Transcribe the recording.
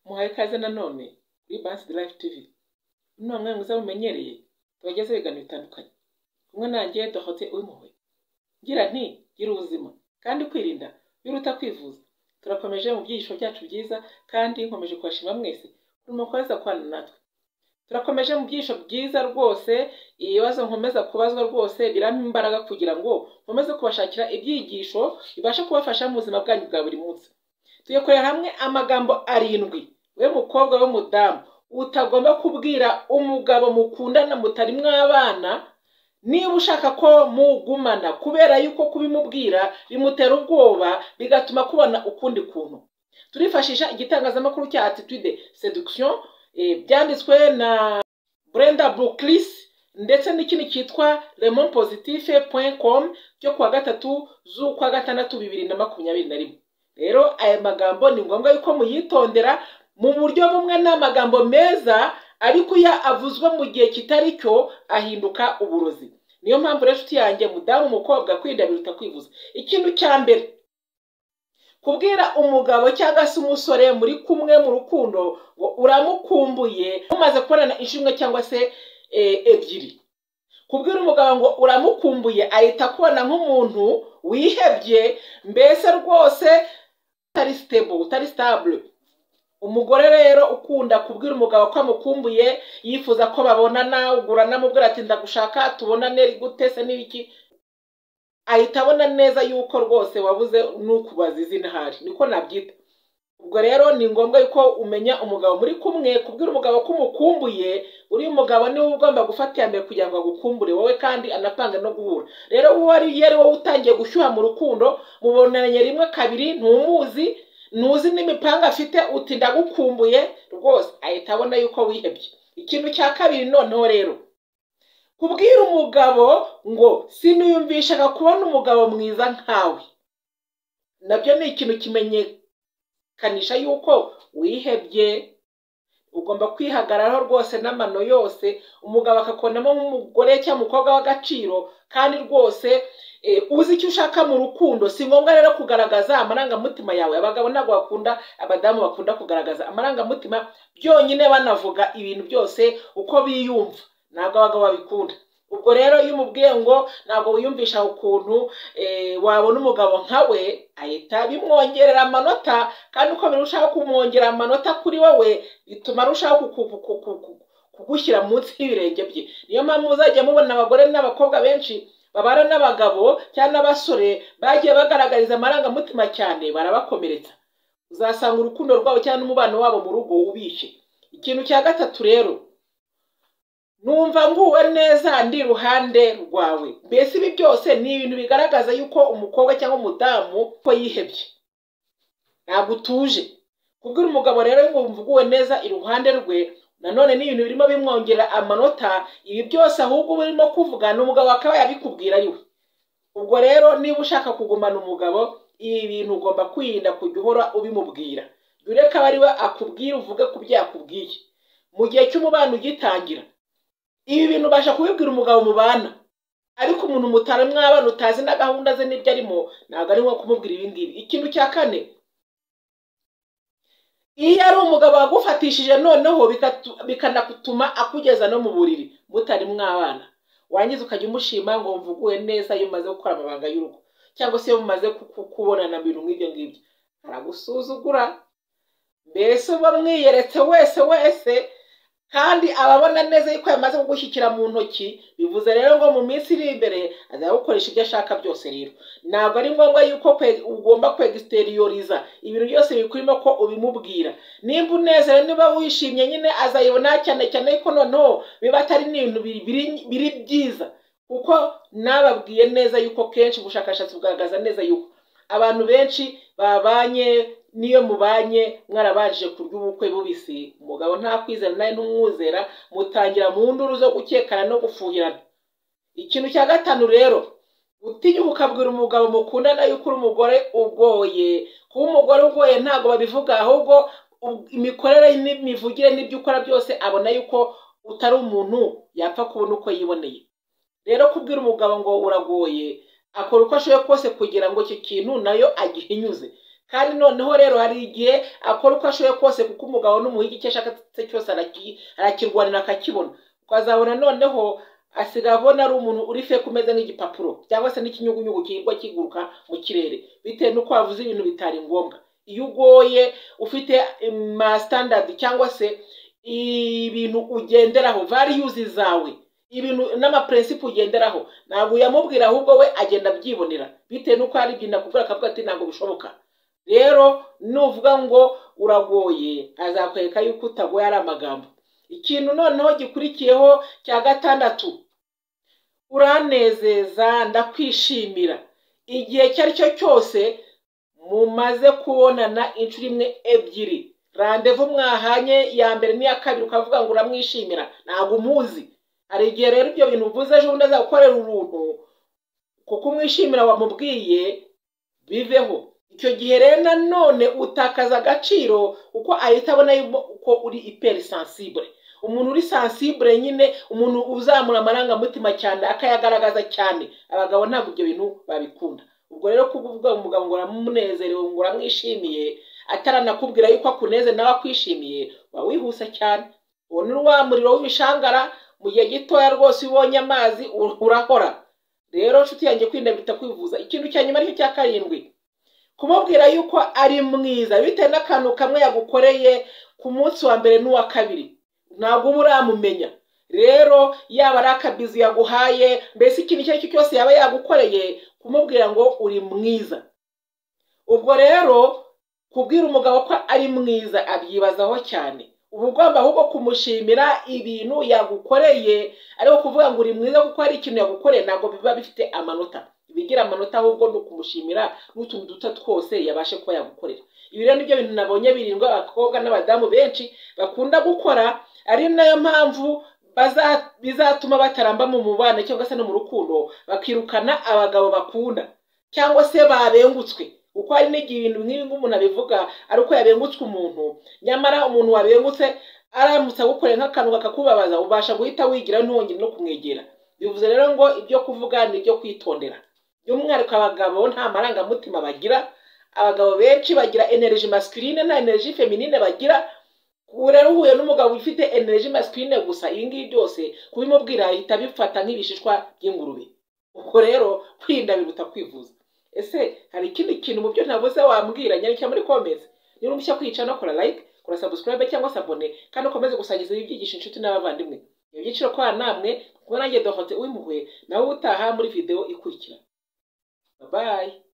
muhaye ikaze nanone kuri bansidi live tv uno mwanya mwiza mumenyereye tubagezaho ibiganiro bitandukanye kumwe nanjye dohote uwimpuhwe ngira nti gira ubuzima kandi kwirinda biruta kwivuza turakomeje mu byigisho byacu byiza kandi nkomeje kubashima mwese kuri mukomeza kubana natwe turakomeje mu byigisho byiza rwose ibibazo nkomeza kubazwa rwose birampa imbaraga kugira ngo nkomeze kubashakira ibyigisho bibasha kubafasha mu buzima bwanyu bwa buri munsi tugiye kureba hamwe amagambo arindwi we mukobwa we mudamu utagomba kubwira umugabo mukundana mutari mwabana niba ushaka ko mugumana kubera yuko kubimubwira bimutera ubwoba bigatuma kubona ukundi kuntu turifashisha igitangazamakuru cya attitude seduction eh, byanditswe na brenda buclis ndetse n'ikindi cyitwa lemon positive com cyo kuwa gatatu z'ukwa gatandatu bibiri na makumyabiri na rimwe rero aya magambo ni ngombwa yuko muyitondera mu buryo bumwe n'amagambo meza ariko iyo avuzwe mu gihe kitari cyo ahinduka uburozi niyo mpamvu rero inshuti yanjye mudamu umukobwa kwirinda biruta kwivuza ikintu cya mbere kubwira umugabo cyangwa se umusore muri kumwe mu rukundo ngo uramukumbuye mumaze kubonana inshuro imwe cyangwa se eh, ebyiri kubwira umugabo ngo uramukumbuye ahita akubona nk'umuntu wihebye mbese rwose utari stable utari stable umugore rero ukunda kubwira umugabo ko amukumbuye yifuza ko babonana ugura namubwira ati ndagushaka tubonane gute se n'ibiki ahita abona neza yuko rwose wabuze n'ukubaza izina ahari niko nabyita ubwo rero ni ngombwa yuko umenya umugabo muri kumwe kubwira umugabo ko umukumbuye uriya mugabo niwe ugomba gufata iya mbere kugira ngo agukumbure wowe kandi anapanga no guhura rero uwo ari iyo ari wowe utangiye gushyuha mu rukundo mubonanye rimwe kabiri ntumuzi ntuzi n'imipanga afite uti ndagukumbuye rwose ahita abona yuko wihebye ikintu cya kabiri noneho rero kubwira umugabo ngo siniyumvishaga kubona umugabo mwiza nkawe nabyo ni ikintu kimenyekanisha yuko wihebye ugomba kwihagararaho rwose n'amano yose umugabo akakubonamo nk'umugore cyangwa umukobwa w'agaciro kandi rwose eh, uzi icyo ushaka mu rukundo si ngombwa rero kugaragaza amarangamutima yawe abagabo ntabwo bakunda abadamu bakunda kugaragaza amarangamutima byonyine banavuga ibintu byose uko biyumva ntabwo abagabo babikunda ubwo rero iyo umubwiye ngo ntabwo wiyumvisha ukuntu eh, wabona umugabo nkawe ahita bimwongerera amanota kandi uko birushaho kumwongerera amanota kuri wowe bituma arushaho kuku- ku- ku- ku- kugushyira munsi y'ibirenge bye niyo mpamvu muzajya mubona abagore n'abakobwa benshi babana n'abagabo cyangwa n'abasore bagiye bagaragariza amarangamutima cyane barabakomeretsa uzasanga urukundo rwabo cyangwa n'umubano wabo mu rugo ubishe ikintu cya gatatu rero numva nguwe neza ndi iruhande rwawe mbese ibi byose ni ibintu bigaragaza yuko umukobwa cyangwa umudamu ko yihebye ntabwo utuje kubwira umugabo rero ngo wumva uguwe neza iruhande rwe nanone ni ibintu birimo bimwongera amanota ibi byose ahubwo uba urimo kuvuga ni umugabo akaba yabikubwira ari we ubwo rero niba ushaka kugumana umugabo ibi bintu ugomba kwirinda kujya uhora ubimubwira dore ko aba ari we akubwira uvuge ku byo yakubwiye mu gihe cy'umubano ugitangira ibi bintu ubasha kubibwira umugabo mubana ariko umuntu mutari mwabana utazi na gahunda ze n'ibyo arimo ntabwo ari ngombwa kumubwira ibi ngibi ikintu cya kane iyo ari umugabo wagufatishije noneho bikatu- bikanatuma akugeza no mu buriri mutari mwabana wangiza ukajya umushima ngo mvuguwe neza iyo umaze gukora amabanga y'urugo cyangwa se iyo mumaze ku- ku- kubonana ibintu nk'ibyo ngibyo aragusuzugura mbese uba mwiyeretse wese wese kandi ababona neza yuko yamaze kugushyikira mu ntoki bivuze rero ngo mu minsi iri imbere azajya gukoresha ibyo ashaka byose rero ntabwo ari ngombwa yuko kwe- ugomba kwegisiteriyoriza ibintu byose bikurimo ko ubimubwira nimba unezerewe niba wishimye nyine azayibona cyane cyane yuko noneho biba atari n'ibintu biri- biri- biri byiza kuko nababwiye neza yuko kenshi ubushakashatsi bugaragaza neza yuko abantu benshi babanye n'iyo mubanye mwarabanje kurya ubukwe bubisi umugabo ntakwizera nawe ntumwuzera mutangira mu nduru zo gukekana no gufuhirana ikintu cya gatanu rero utinyuka ukabwira umugabo mukundana yuko uri umugore ugoye kuba umugore ugoye ntabwo babivuga ahubwo u- imikorere n'imivugire n'ibyo ukora byose abona yuko utari umuntu yapfa kubona uko yiboneye rero kubwira umugabo ngo uragoye akora uko ashoboye kose kugira ngo icyo kintu nayo agihinyuze kandi noneho rero hari igihe akora uko ashoboye kose kuko umugabo n'umuhigi icyo ashaka cyose araki- arakirwanira akakibona ukazabona noneho asigaye abona ari umuntu uri feke umeze nk'igipapuro cyangwa se n'ikinyugunyugu kigwa kiguruka mu kirere bitewe n'uko wavuze ibintu bitari ngombwa iyo ugoye ufite masitandadi cyangwa se ibintu ugenderaho variyuzi zawe ibintu n'amapurensipu ugenderaho ntabwo uyamubwira ahubwo we agenda abyibonera bitewe n'uko hari igihe nakubwira akavuga ati ntabwo bishoboka rero nuvuga ngo uragoye azakwereka yuko utagoye ari amagambo ikintu noneho gikurikiyeho cya gatandatu uranezeza ndakwishimira igihe icyo ari cyo cyose mumaze kubonana inshuro imwe ebyiri randevu mwahanye iya mbere n'iya kabiri ukavuga ngo uramwishimira ntabwo umuzi hari igihe rero ibyo bintu uvuze ejo bundi azagukorera uruntu kuko umwishimira wamubwiye biveho icyo gihe rero nanone utakaza agaciro kuko ahita abona yuko- ko uri iperi sansibure umuntu uri sansibure nyine umuntu uzamura amarangamutima cyane akayagaragaza cyane abagabo ntabwo ibyo bintu babikunda ubwo rero kuvuga umugabo ngo uramunezerewe ngo uramwishimiye ataranakubwira yuko akuneze nawe akwishimiye waba wihuse cyane uwo ni wa muriro w'ibishangara mu gihe gitoya rwose iyo ubonye amazi urahora rero nshuti yanjye kwirinda biruta kwivuza ikintu cya nyuma aricyo cya karindwi kumubwira yuko ari mwiza bitewe n'akantu kamwe yagukoreye ku munsi wa mbere n'uwa kabiri ntabwo uba uramumenya rero yaba ari akabizi yaguhaye mbese ikintu icyo ari cyo cyose yaba yagukoreye kumubwira ngo uri mwiza ubwo rero kubwira umugabo ko ari mwiza abyibazaho cyane uba ugomba ahubwo kumushimira ibintu yagukoreye ariko kuvuga ngo uri mwiza kuko hari ikintu yagukoreye ntabwo biba bifite amanota bigira amanota ahubwo ni ukumushimira n'utuntu duto twose yabashe kuba yagukorera ibi rero nibyo bintu nabonye birindwa abakobwa n'abadamu benshi bakunda gukora ari nayo mpamvu baza- bizatuma bataramba mu mubano cyangwa se no mu rukundo bakirukana abagabo bakunda cyangwa se babengutswe kuko hari n'igihe ibintu nk'ibi nk'umuntu abivuga ari uko yabengutswe umuntu nyamara umuntu wabengutse aramutse agukoreye nk'akantu kakakubabaza ubasha guhita wigira ntongere no kumwegera bivuze rero ngo ibyo kuvuga ni ibyo kwitondera by'umwihariko abagabo nta marangamutima bagira abagabo benshi bagira energy masculine nta energy feminine bagira ubu rero uhuye n'umugabo ufite energy masculine gusa iyi ngiyi byose kubimubwira ahita abifata nk'ibishishwa by'ingurube ubwo rero kwirinda biruta kwivuza ese hari ikindi kintu mu byo ntavuze wambwira nyarukira muri comments niba umushya kwica no kora like kora subscribe cyangwa se abone kandi ukomeze gusangiza ibi byigisho inshuti n'abavandimwe ibi byiciro kwa namwe kuko nanjye dohote uwimpuhwe nawe utaha muri video ikurikira bye bye